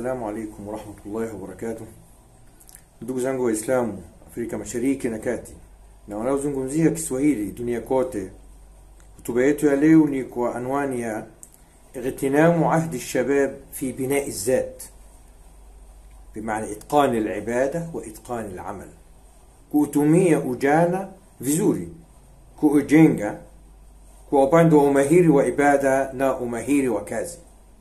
Assalamu alaikum warahmatullahi wabarakatuh. Ndugu zangu Waislamu Afrika Mashariki na Kati na wanaozungumzia Kiswahili dunia kote, hotuba yetu ya leo ni kwa anwani ya ightinamu ahdi lshabab fi binai zat, bimaana itqani libada wa itqani lamal, kuutumia ujana vizuri, kuujenga kwa upande wa umahiri wa ibada na umahiri wa kazi.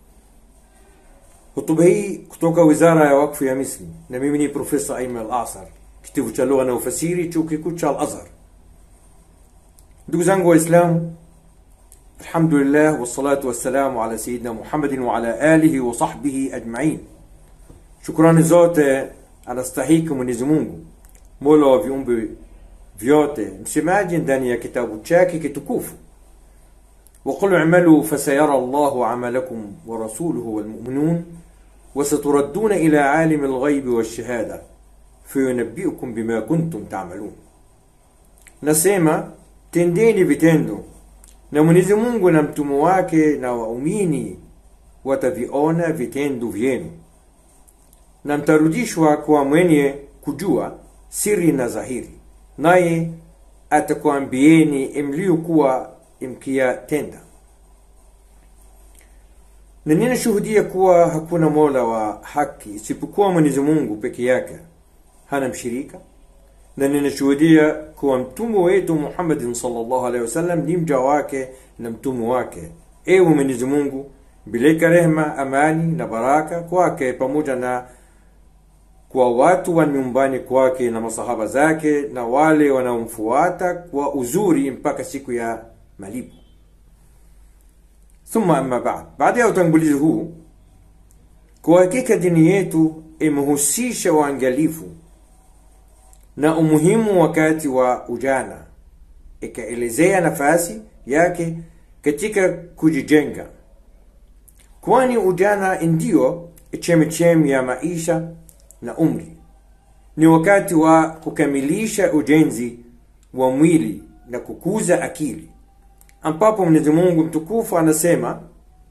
Hotuba hii kutoka Wizara ya Wakfu ya Misri, na mimi ni Profesa Aiman Al-Asar, kitivo cha lugha na ufasiri, chuo kikuu cha Al-Azhar. Ndugu zangu Waislamu, alhamdulillah wassalatu wassalamu ala sayidina Muhammadin wa ala alihi wa sahbihi ajmain. Shukrani zote anastahiki Mwenyezi Mungu, mola wa viumbe vyote, msemaji ndani ya kitabu chake kitukufu وقل اعملوا فسيرى الله عملكم ورسوله والمؤمنون وستردون إلى عالم الغيب والشهادة فينبئكم بما كنتم تعملون nasema tendeni vitendo na mwenyezi mungu na mtume wake na waumini wataviona vitendo vyenu na mtarudishwa kwa mwenye kujua siri na dhahiri naye atakuambieni mliokuwa mkiyatenda na ninashuhudia kuwa hakuna mola wa haki isipokuwa mwenyezi mungu peke yake hana mshirika na ninashuhudia kuwa mtume wetu muhammadin salllahu alehi wasallam ni mja wake na mtume wake ewe mwenyezi mungu bileka rehma amani na baraka kwake pamoja na kwa watu wa nyumbani kwake na masahaba zake na wale wanaomfuata kwa uzuri mpaka siku ya malipo thumma amma ba'd baada ya utangulizi huu kwa hakika dini yetu imehusisha uangalifu na umuhimu wakati wa ujana ikaelezea nafasi yake katika kujijenga kwani ujana ndio chemchemi ya maisha na umri ni wakati wa kukamilisha ujenzi wa mwili na kukuza akili ambapo Mwenyezi Mungu mtukufu anasema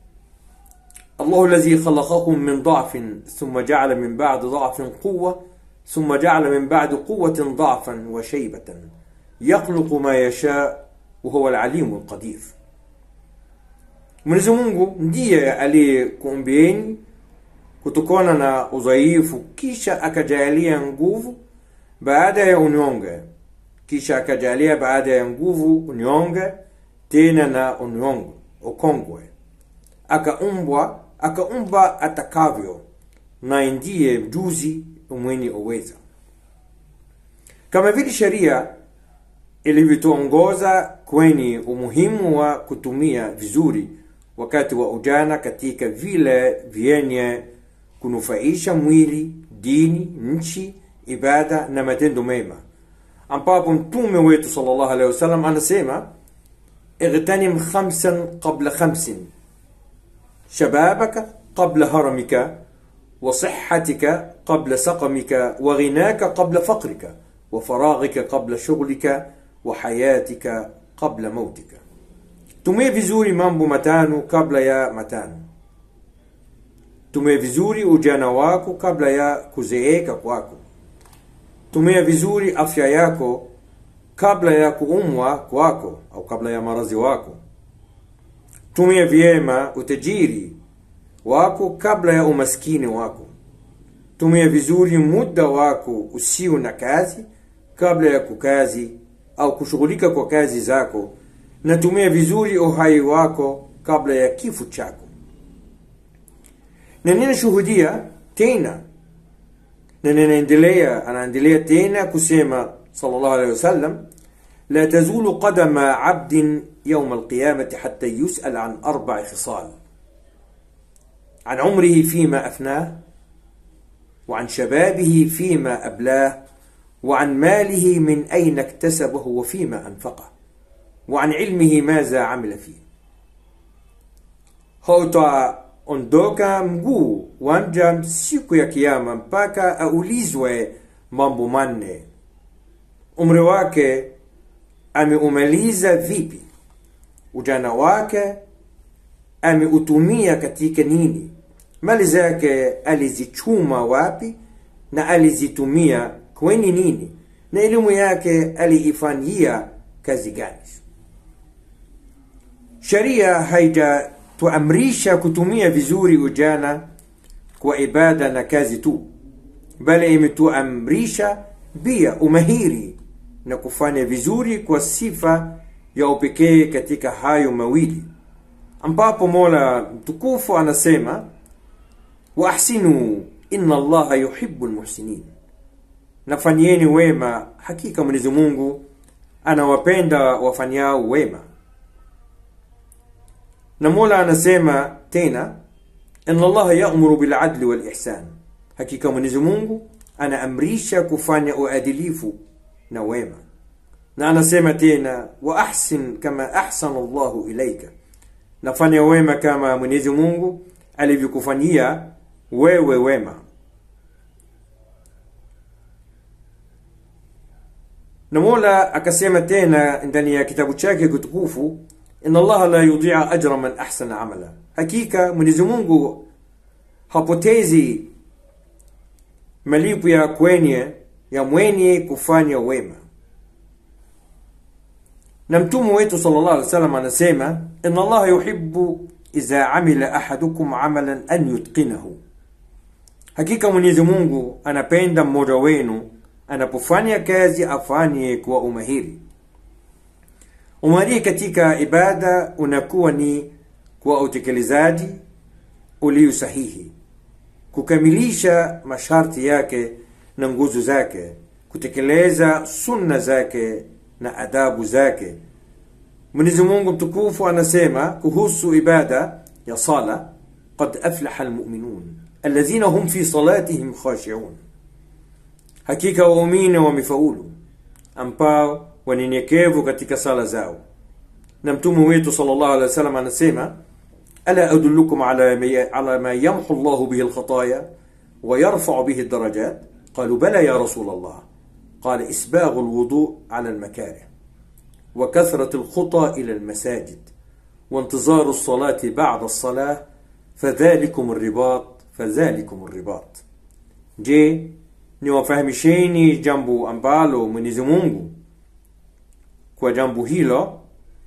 Allahu alladhi khalaqakum min dha'fin thumma ja'ala min ba'di dha'fin quwwa thumma ja'ala min ba'di quwwatin dha'fan wa shaybatan yakhluqu ma yasha wa huwa al-alimu al-qadir Mwenyezi Mungu ndiye aliyekuumbieni kutokana na udhaifu kisha akajalia nguvu baada ya unyonge kisha akajalia baada ya nguvu unyonge tena na unyongo ukongwe akaumbwa akaumba atakavyo na ndiye mjuzi mwenye uweza kama vile sheria ilivyotuongoza kwenye umuhimu wa kutumia vizuri wakati wa ujana katika vile vyenye kunufaisha mwili dini nchi ibada na matendo mema ambapo mtume wetu sallallahu alaihi wasallam anasema اغتنم خمسا قبل خمس شبابك قبل هرمك وصحتك قبل سقمك وغناك قبل فقرك وفراغك قبل شغلك وحياتك قبل موتك tumie vizuri mambo matano kabla ya matano tumie vizuri ujana wako kabla ya kuzeeka kwako tumia vizuri afya yako kabla ya kuumwa kwako au kabla ya maradhi wako tumia vyema utajiri wako kabla ya umaskini wako tumia vizuri muda wako usio na kazi kabla ya kukazi au kushughulika kwa kazi zako na tumia vizuri uhai wako kabla ya kifo chako na ninashuhudia tena na ninaendelea anaendelea tena kusema صلى الله عليه وسلم لا تزول قدم عبد يوم القيامة حتى يسأل عن أربع خصال عن عمره فيما أفناه وعن شبابه فيما أبلاه وعن ماله من أين اكتسبه وفيما أنفقه وعن علمه ماذا عمل فيه هوتا ondoka mguu wanja siku ya kiama mpaka aulizwe mambo manne umri wake ameumaliza vipi ujana wake ameutumia katika nini mali zake alizichuma wapi na alizitumia kweni nini na elimu yake aliifanyia kazi gani sharia haijatuamrisha kutumia vizuri ujana kwa ibada na kazi tu bali imetuamrisha pia umahiri na kufanya vizuri kwa sifa ya upekee katika hayo mawili ambapo mola mtukufu anasema waahsinu inna allaha yuhibu lmuhsinin nafanyeni wema hakika mwenyezi mungu anawapenda wafanyao wema na mola anasema tena inna allaha yamuru biladli walihsan hakika mwenyezi mungu anaamrisha kufanya uadilifu na wema na anasema tena wa ahsin kama ahsana llahu ilaika nafanya wema kama mwenyezi mungu alivyokufanyia wewe wema na mola akasema tena ndani ya kitabu chake kitukufu inna allaha la yudia ajra man ahsana amala hakika mwenyezi mungu hapotezi malipo ya kwenye ya mwenye kufanya wema na mtume wetu sallallahu alaihi wasallam anasema inna allaha yuhibbu idha amila ahadukum amalan an yutqinahu hakika mwenyezi mungu anapenda mmoja wenu anapofanya kazi afanye kwa umahiri umahiri katika ibada unakuwa ni kwa utekelezaji ulio sahihi kukamilisha masharti yake na nguzo zake kutekeleza sunna zake na adabu zake mwenyezi mungu mtukufu anasema kuhusu ibada ya sala qad aflaha almuminun alladhina hum fi salatihim khashiun hakika waumini wamefaulu ambao wanyenyekevu katika sala zao na mtume wetu sallallahu alaihi wasallam anasema ألا أدلكم على على ما يمحو الله به الخطايا ويرفع به الدرجات قالوا بلى يا رسول الله قال إسباغ الوضوء على المكاره وكثرة الخطى إلى المساجد وانتظار الصلاة بعد الصلاة فذلكم الرباط فذلكم الرباط je niwafahamisheni jambo ambalo mwenyezi mungu kwa jambo hilo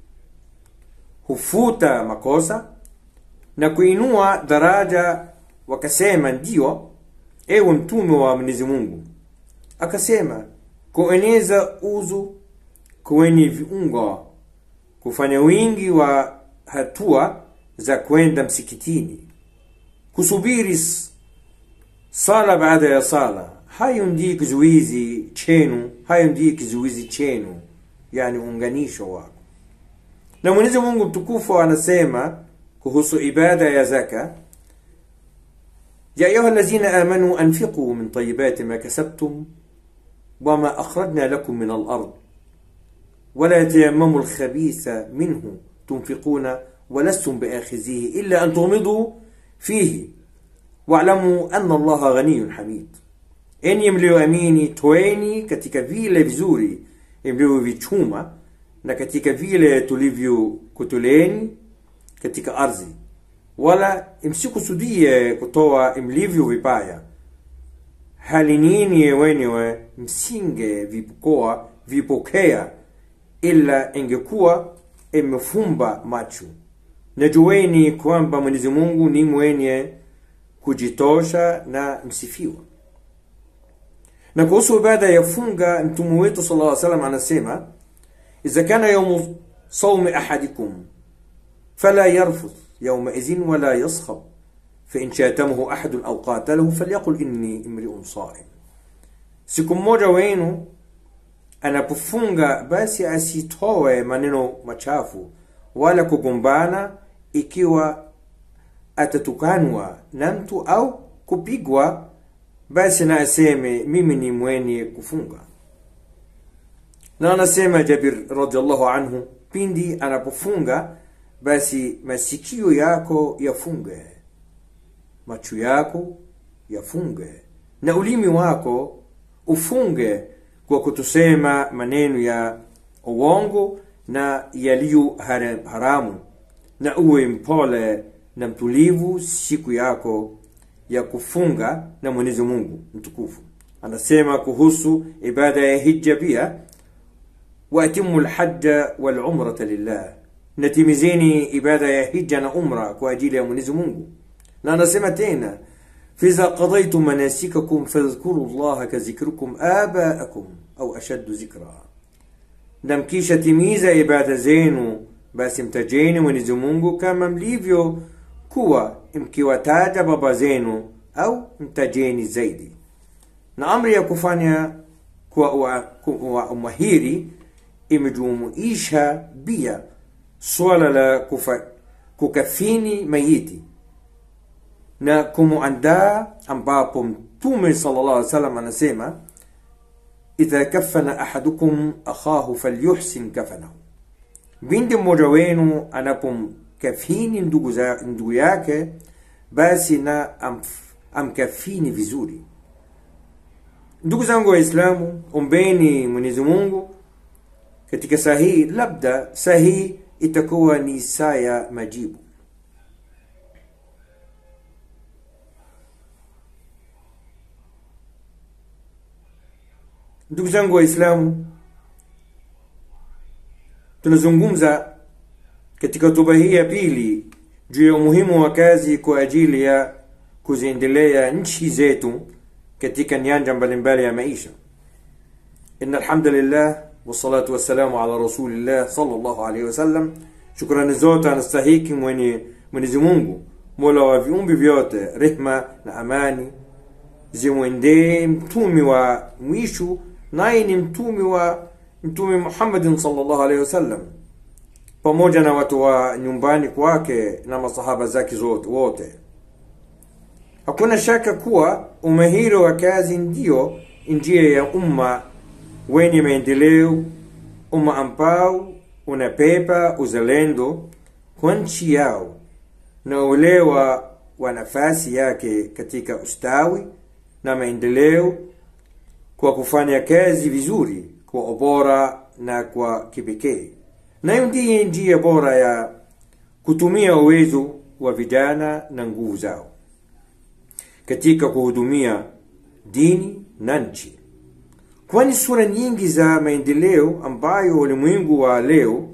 hufuta makosa na kuinua daraja wakasema ndio ewe mtume wa mwenyezi mungu akasema kueneza uzu kwenye viungo kufanya wingi wa hatua za kwenda msikitini kusubiri sala baada ya sala hayo ndiyo kizuizi chenu hayo ndiyo kizuizi chenu yani uunganisho wako na mwenyezi mungu mtukufu anasema kuhusu ibada ya zaka يا أيها الذين آمنوا أنفقوا من طيبات ما كسبتم وما أخرجنا لكم من الأرض ولا تيمموا الخبيث منه تنفقون ولستم بآخذيه إلا أن تغمضوا فيه واعلموا أن الله غني حميد enyi mlioamini toeni katika vile vizuri mlivyovichuma na katika vile tulivyokutoleni katika ardhi wala msikusudie kutoa mlivyo vibaya hali nyinyi wenyewe msinge vipokoa vipokea ila ingekuwa imefumba macho najueni kwamba mwenyezi mungu ni mwenye kujitosha na msifiwa na kuhusu ibada ya funga mtume wetu sala lla salam anasema idha kana yaumu saumi ahadikum fala yarfuth yaumaidhin wala yaskhab fain shatamahu ahadun au qatalahu falyaqul inni imriun saim siku mmoja wenu anapofunga basi asitoe maneno machafu wala kugombana ikiwa atatukanwa na mtu au kupigwa basi na aseme mimi ni mwenye kufunga na anasema jabir radiallahu anhu pindi anapofunga basi masikio yako yafunge macho yako yafunge na ulimi wako ufunge kwa kutusema maneno ya uongo na yaliyo haramu na uwe mpole na mtulivu siku yako ya kufunga na Mwenyezi Mungu mtukufu. Anasema kuhusu ibada ya hija pia, waatimu lhaja walumrata lillah, natimizeni ibada ya hija na umra kwa ajili ya Mwenyezi Mungu. Na anasema tena فإذا قضيتم مناسككم فاذكروا الله كذكركم آباءكم أو أشد ذكرا na mkisha timiza ibada zenu basi mtajeni Mwenyezi Mungu kama mlivyo kuwa mkiwataja baba zenu au mtajeni zaidi. Na amri ya kufanya kwa umahiri imejumuisha pia swala la kufa, kukafini mayiti na kumuandaa ambapo Mtume sallallahu alaihi wasallam anasema idha kafana ahadukum akhahu falyuhsin kafanahu, bindi mmoja wenu anapomkafini ndugu, za, ndugu yake basi na amf, amkafini vizuri. Ndugu zangu Waislamu, ombeni Mwenyezi Mungu katika saa hii, labda saa hii itakuwa ni saa ya majibu. Ndugu zangu Waislamu, tunazungumza katika hotuba hii ya pili juu ya umuhimu wa kazi kwa ajili ya kuziendelea nchi zetu katika nyanja mbalimbali ya maisha. Inna alhamdulillah wassalatu wassalamu ala rasulillah sallallahu alaihi wasallam. Shukrani zote anastahiki mwenye Mwenyezi Mungu, mola wa viumbe vyote, rehma na amani zimwendee mtumi wa mwisho naye ni mtumi wa mtume Muhammadin sallallahu alaihi wasallam pamoja na watu wa nyumbani kwake na masahaba zake zote wote. Hakuna shaka kuwa umahiri wa kazi ndiyo njia ya umma wenye maendeleo, umma ambao unapepa uzalendo kwa nchi yao na uelewa wa nafasi yake katika ustawi na maendeleo kwa kufanya kazi vizuri kwa ubora na kwa kipekee. Nayo ndiye njia bora ya kutumia uwezo wa vijana na nguvu zao katika kuhudumia dini na nchi, kwani sura nyingi za maendeleo ambayo ulimwengu wa leo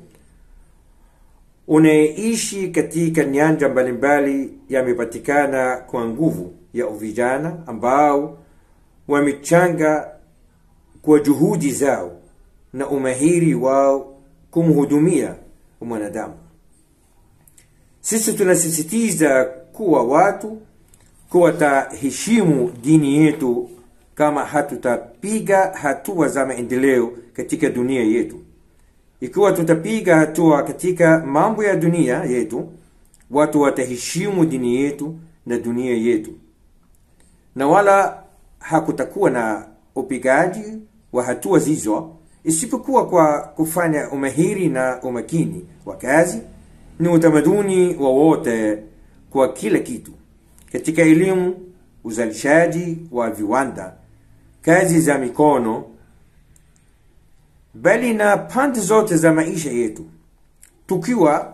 unaishi katika nyanja mbalimbali yamepatikana kwa nguvu ya vijana ambao wamechanga kwa juhudi zao na umahiri wao kumhudumia mwanadamu. Sisi tunasisitiza kuwa watu kuwa taheshimu dini yetu kama hatutapiga hatua za maendeleo katika dunia yetu. Ikiwa tutapiga hatua katika mambo ya dunia yetu, watu wataheshimu dini yetu na dunia yetu, na wala hakutakuwa na upigaji wa hatua hizo isipokuwa kwa kufanya umahiri na umakini wa kazi ni utamaduni wa wote kwa kila kitu katika elimu, uzalishaji wa viwanda, kazi za mikono, bali na pande zote za maisha yetu, tukiwa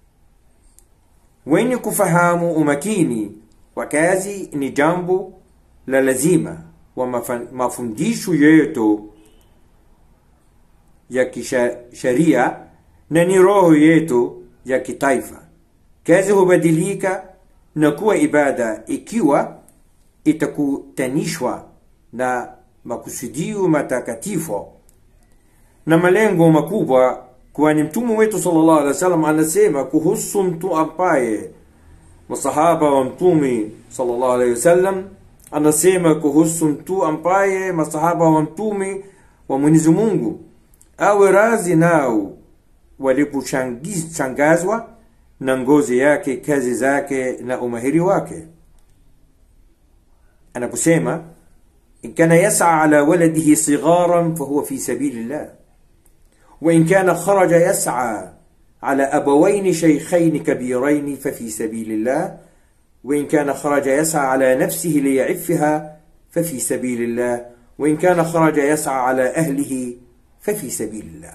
wenye kufahamu umakini wa kazi ni jambo la lazima wa mafundisho yetu ya kisheria na ni roho yetu ya kitaifa. Kazi hubadilika na kuwa ibada ikiwa itakutanishwa na makusudio matakatifu na malengo makubwa, kwani mtume wetu sallallahu alaihi wasallam anasema kuhusu mtu ambaye masahaba wa mtume sallallahu alaihi wasallam anasema kuhusu mtu ambaye masahaba wa mtume wa Mwenyezi Mungu awe razi nao waliposhangazwa na ngozi yake, kazi zake na umahiri wake, anaposema in kana yas'a ala waladihi sigharan fahuwa fi sabilillah wa in kana kharaja yas'a ala abawaini shaykhaini kabiraini fafi sabilillah وإن كان خرج يسعى على نفسه ليعفها ففي سبيل الله وإن كان خرج يسعى على أهله ففي سبيل الله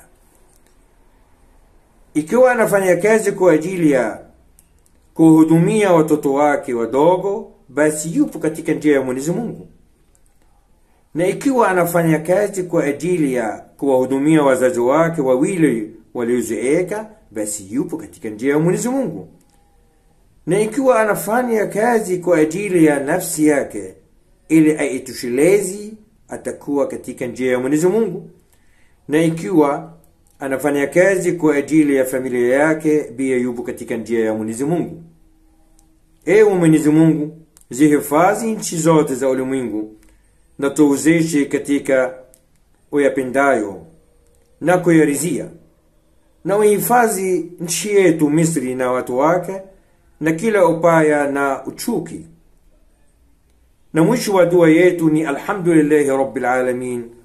ikiwa anafanya kazi kwa ajili ya kuhudumia watoto wake wadogo basi yupo katika njia ya mwenyezi mungu na ikiwa anafanya kazi kwa ajili ya kuwahudumia wazazi wake wawili waliozeeka basi yupo katika njia ya mwenyezi mungu na ikiwa anafanya kazi kwa ajili ya nafsi yake ili aitoshelezi atakuwa katika njia ya mwenyezi mungu na ikiwa anafanya kazi kwa ajili ya familia yake pia yupo katika njia ya mwenyezi mungu ewe mwenyezi mungu zihifadhi nchi zote za ulimwengu na tuwezeshe katika uyapendayo na kuyarizia na uhifadhi nchi yetu misri na watu wake na kila upaya na uchuki na mwisho wa dua yetu ni alhamdulillahi rabbil alamin